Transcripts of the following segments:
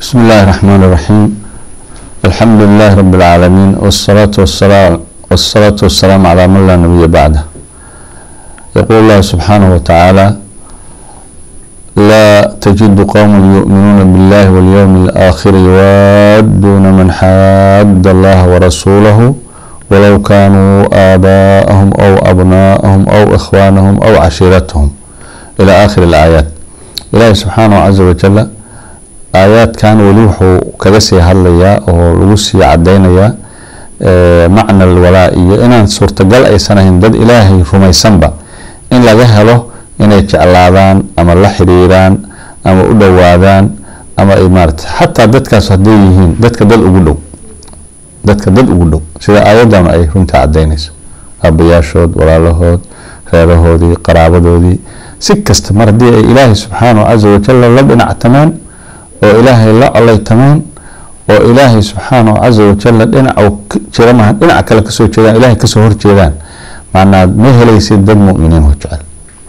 بسم الله الرحمن الرحيم الحمد لله رب العالمين والصلاة والسلام والصلاة والسلام على من لا نبي بعده يقول الله سبحانه وتعالى لا تجد قوم يؤمنون بالله واليوم الآخر يوادون من حاد الله ورسوله ولو كانوا آباءهم أو أبناءهم أو إخوانهم أو عشيرتهم إلى آخر الآيات إلهي سبحانه عز وجل aayaadkan weli wuxuu kaga sii hadlayaa oo lagu sii cadaynayaa macna alwalaa iyo inaan suurtagal aysan ahayn dad ilaahay rumaysanba in laga helo inay jeclaadaan ama la xiriiraan ama u dhowaadaan ama ay maarata xataa dadkaas hadday yihiin dadka dad ugu dhow dadka dad ugu dhow sida aayadan ay runta cadaynayso aabayaashood walaalahood reerahoodii qaraabadoodii si kasta mar haddii ay ilaahay subxaanahu casa wajalla la dhinactamaan oo ilaahay la colaytamaan oo ilaahay subxaanahu casa wajalla dhinacu jira maaha dhinaca kale kasoo jeedaan ilahay kasoo horjeedaan macnaa ma helaysid dad muminiin oo jecel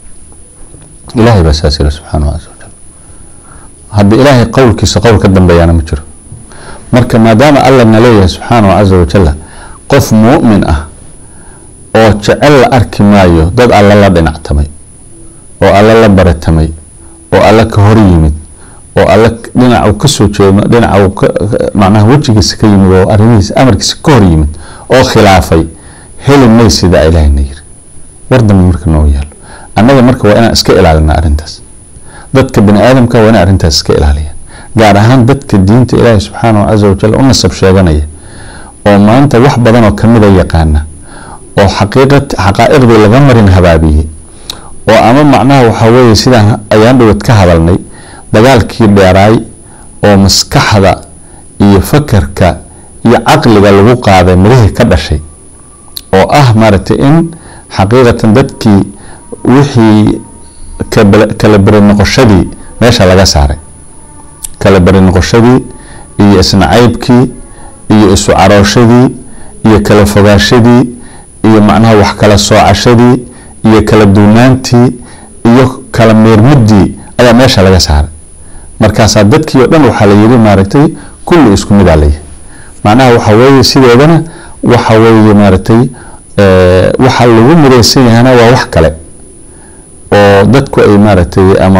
ilahay baa saas yiri subxaanahu casa wajal hadda ilaahay qowlkiisa qowl ka dambeeyaana ma jiro marka maadaama alla na leeyahay subxaanahu casa wajalla qof mu'min ah oo jecel la arki maayo dad alla la dhinactamay oo alla la baratamay oo alla ka hor yimid oo alle dhinacu kasoo jeedo dhinacu macnaha wejigiisa ka yimid oo arrimihiisa amarkiisa ka hor yimid oo khilaafay heli maysida ilaahayna yiri war dambe marka noo yaalo annaga marka waa inaan iska ilaalina arrintaas dadka bani aadamka waa inay arrintaas iska ilaaliyaan gaar ahaan dadka diinta ilaahi subxaanahu casa wajal u nasab sheeganaya oo maanta wax badan oo kamida yaqaana oo xaqiiqa xaqaa'iqdii laga marin habaabiyey oo ama macnaha waxaa weeye sidaan ayaan dhowad ka hadalnay dagaalkii dheeraay oo maskaxda iyo fakarka iyo caqliga lagu qaaday mirihii ka dhashay oo ah maaragtay in xaqiiqatan dadkii wixii kala beri noqoshadii meesha laga saaray kala beri noqoshadii iyo isnacaybkii iyo isu carooshadii iyo kala fogaashadii iyo macnaha wax kala soocashadii iyo kala duunaantii iyo kala meermuddii ayaa meesha laga saaray markaasaa dadkii oo dhan waxaa la yiri maaragtay kulli isku midaa layahay macnaha waxa weeye sideedana waxa weeye maaragtay waxa lagu midaysan yahana waa wax kale oo dadku ay maaragtay ama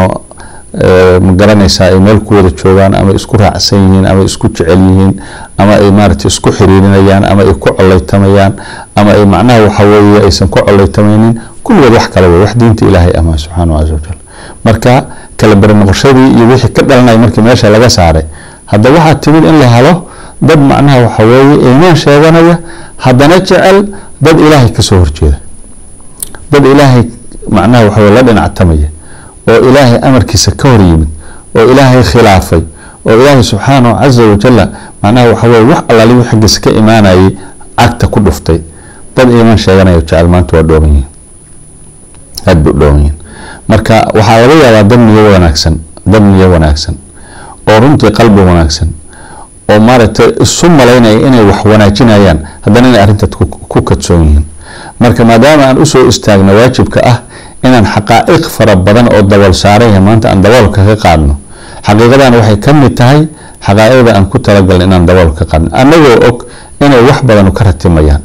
ma garanaysaa ay meel ku wada joogaan ama isku raacsan yihiin ama isku jecel yihiin ama ay maaragtay isku xiriirinayaan ama ay ku coleytamayaan ama ay macnaha waxa weeye aysan ku coleytamaynin kulligood wax kale wey wax diinta ilaahay ama subxaanahu casa wajal marka kala beri noqoshadii iyo wixii ka dhalanaya markii meesha laga saaray hadda waxaa timid in la helo dad macnaha waxa weeye iimaan sheeganaya haddana jecel dad ilaahay kasoo horjeeda dad ilaahay macnaha waxa weye la dhinactamaya oo ilaahay amarkiisa ka hor yimid oo ilaahay khilaafay oo ilaahay subxaanahu casa wajalla macnaha waxa weye wax allaaliyu xaggiisa ka imaanayay cagta ku dhuftay dad iimaan sheeganaya jecel maanta waa dhooban yihiin aada bay u dhooban yihiin marka waxaa laga yaabaa dad niyo wanaagsan dad niyo wanaagsan oo runtii qalbi wanaagsan oo maaragtay isu malaynaya inay wax wanaajinayaan haddana inay arrintaas ku kadsoon yihiin marka maadaama aan usoo istaagno waajibka ah inaan xaqaa'iq fara badan oo dabool saaraya maanta aan daboolka ka qaadno xaqiiqadan waxay ka mid tahay xaqaa'iqda aan ku talagalna inaan daboolka ka qaadno annagoo og inay wax badan ka ratimayaan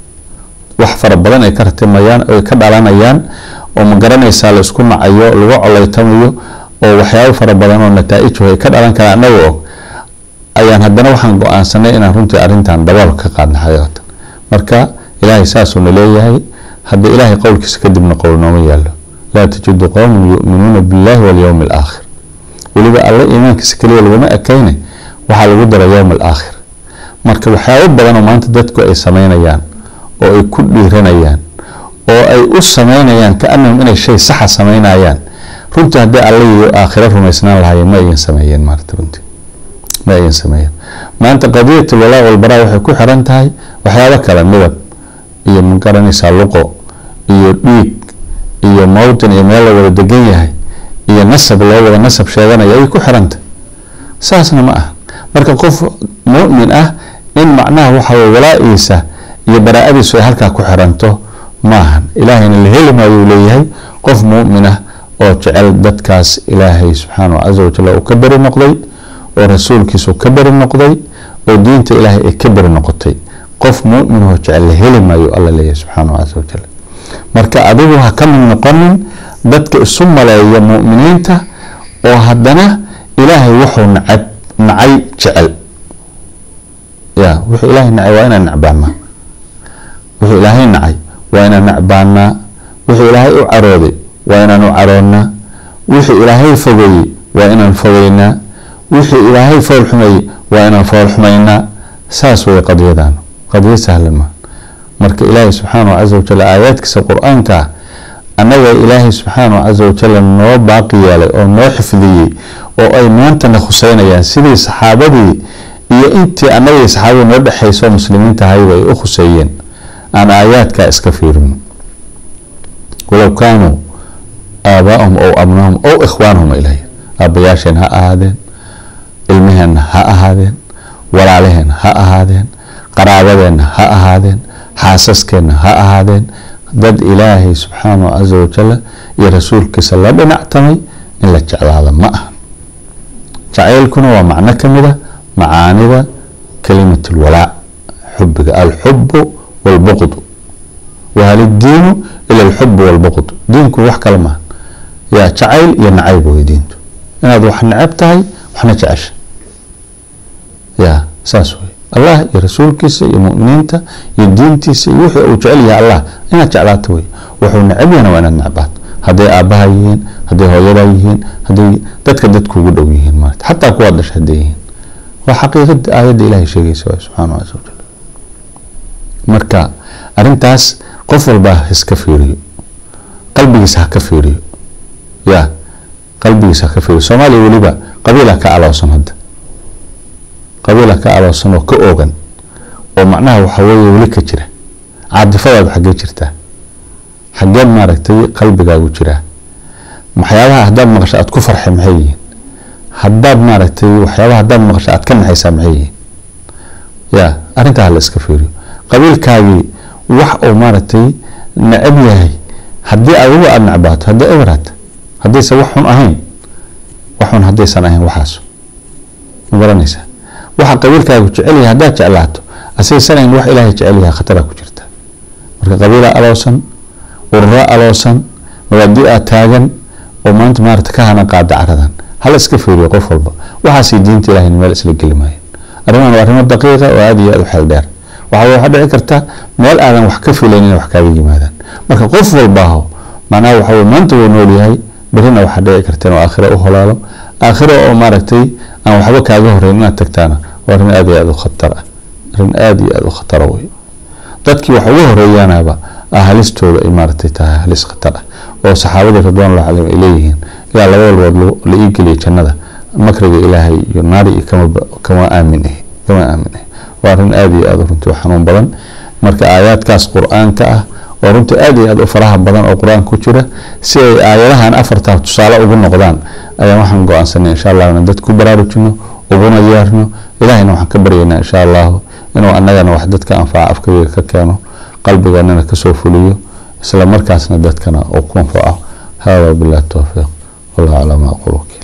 wax fara badan ay ka ratimayaan ay ka dhalanayaan oo ma garanaysaa la isku nacayo lagu coleytamayo oo waxyaabo fara badan oo nataaij ay ka dhalan karaan annaga og ayaan haddana waxaan go-aansanay inaan runtii arrintan dabool ka qaadno xaqiiqatan marka ilaahay saasuuna leeyahay hadda ilaahay qowlkiisa kadibna qowl nooma yaalo laa tajidu qowman yu'minuuna billahi walyowmi alaakhir weliba alle iimaankiisa keliya laguma ekayne waxaa lagu dara yowm alaakhir marka waxyaabo badan oo maanta dadku ay sameynayaan oo ay ku dhiiranayaan oo ay u sameynayaan kaanahum inay shay saxa sameynayaan runtii haddii alle iyo aakhiro rumaysnaan lahaayeen ma ayan sameeyeen maarata runtii ma ayan sameeyeen maanta qadiyat alwalaa walbaraa waxay ku xiran tahay waxyaabo kale midab iyo ma garanaysaa luqo iyo dhiig iyo mowtin iyo meel la wada degan yahay iyo nasab loo wada nasab sheeganaya ayay ku xirantahay saasna ma aha marka qof mu'min ah in macnaha waxa weye walaa-iisa iyo baraa-adiisu ay halkaa ku xiranto maahan ilaahayna la heli maayo uu leeyahay qof mu'min ah oo jecel dadkaas ilaahay subxaanahu casa wajal uu ka beri noqday oo rasuulkiisu ka beri noqday oo diinta ilaahay ay ka beri noqotay qof muminoo jecel la heli maayo alla leeyahay subxaanahu casa wajal marka adigu ha ka mid noqonin dadka isu maleeya mu'miniinta oo haddana ilaahay wuxuu nacab nacay jecel ya wuxuu ilaahay nacay waa inaan nacbaanaa wuxuu ilaahay nacay waa inaan nacbaanaa wuxuu ilaahay u carooday waa inaan u caroonnaa wuxuu ilaahay fogeeyey waa inaan fogeynaa wuxuu ilaahay fool xumeeyey waa inaan fool xumaynaa saas way qadyadan qadyo sahlan maa marka ilaahay subxaanahu casa wajal aayaadkiisa qur-aanka annaga ilaahay subxaanahu casa wajal noo baaqi yeelay oo noo xifdiyey oo ay maantana khuseynayaan sidii saxaabadii iyo intii annagii saxaabadii noo dhexayso muslimiinta ahayba ay u khuseeyeen aan aayaadkaa iska fiirino walow kaanuu aabaahum ow abnaahum ow ikhwaanahum ilahy aabbayaasheen ha ahaadeen ilmaheenna ha ahaadeen walaalaheenna ha ahaadeen qaraabadeenna ha ahaadeen xaasaskeenna ha ahaadeen dad ilaahay subxaanahu casa wajal iyo rasuulkiisa la dhinactamay in la jeclaada ma aha jacaylkuna waa macno ka mid a macaanida kalimat lwalaac xubiga alxubu walbuqdu wahal iddiinu ila alxubu walbuqd diinku wax kale maaha yaa jacayl iyo nacayb wey diintu inaad wax necab tahay waxna jecesha ya saas wey allah iyo rasuulkiisa iyo muminiinta iyo diintiisa iyo wuxuu uu jecel yahay allah inaad jeclaato wey wuxuu necab yahna waa inaad necbaato hadday aabaha yihiin hadday hooyadaa yihiin hadday dadka dadkuugu dhow yihiin maarata xataa kuwaad dhasha hadday yihiin waa xaqiiqada aayadda ilahay sheegaysa waay subxaanahu casa wajal marka arrintaas qof walba ha iska fiiriyo qalbigiisa ha ka fiiriyo ya qalbigiisa ha ka fiiriyo soomaaliya weliba qabiila ka aloosan hadda qabiila ka aloosan oo ka oogan oo macnaha waxa weeye weli ka jira caadifadaadu xaggee jirtaa xaggeed maaragtay qalbigaagu jiraa waxyaabaha haddaad maqasho aad ku farxay maxay yihiin haddaad maaragtay waxyaabaha haddaad maqasho aad ka naxaysaa maxay yihiin ya arrintaa hala iska fiiriyo qabiilkaagii wax uu maaragtay necab yahay haddii adigu aada necbaato haddii eberaad haddaysan wax xun ahayn wax xun haddaysan ahayn waxaas ma garanaysaa waxa qabiilkaagu jecel yahay haddaad jeclaato asaysan ahayn wax ilaahay jecel yahay khataraa ku jirta marka qabiilaa aloosan urura aloosan mabaadi aa taagan oo maanta maarata ka hana qaada caradan hala iska fiiriyo qof walba waxaasay diinta ilahayna meel isla geli maayeen arrimahan waa arrimo daqiiqa oo aada iyo aada u xeel dheer waxa waxaa dhici karta meel aadan wax ka filayn inay wax kaaga yimaadaan marka qof walbaaho macnaha waxa weye maanta wuu nool yahay berina waxaa dhici karta inuu aakhiro u holaalo aakhiro oo maaragtay aan waxba kaaga horeyn inaad tagtaana waa arrin aada iyo aada u khatar ah arrin aada iyo aada u khatara wey dadkii wax uga horeeyaanaba halistooda ay maaragtay tahay halis khatar ah oo saxaabadii ridwaanullah calayhim ay leeyihiin ilaa laba walbood la ii geliya jannada makriga ilaahay iyo naari iyo kama kama aamin ah kama aamin ah waa arrin aada iyo aada runtii u xanuun badan marka aayaadkaas qur-aanka ah oo runtii aada iyo aada u faraha badan oo qur-aanka ku jira si ay aayadahan afartaa tusaale ugu noqdaan ayaan waxaan go-aansanay insha allah inaan dadku baraarujino uguna yeerno ilahayna waxaan ka baryaynaa insha allahu inuu annagana wax dadka anfaca afkabiga ka keeno qalbiganana kasoo fuliyo isla markaasna dadkana uu ku anfaco hada billahi towfiiq wallahu calaa ma aqul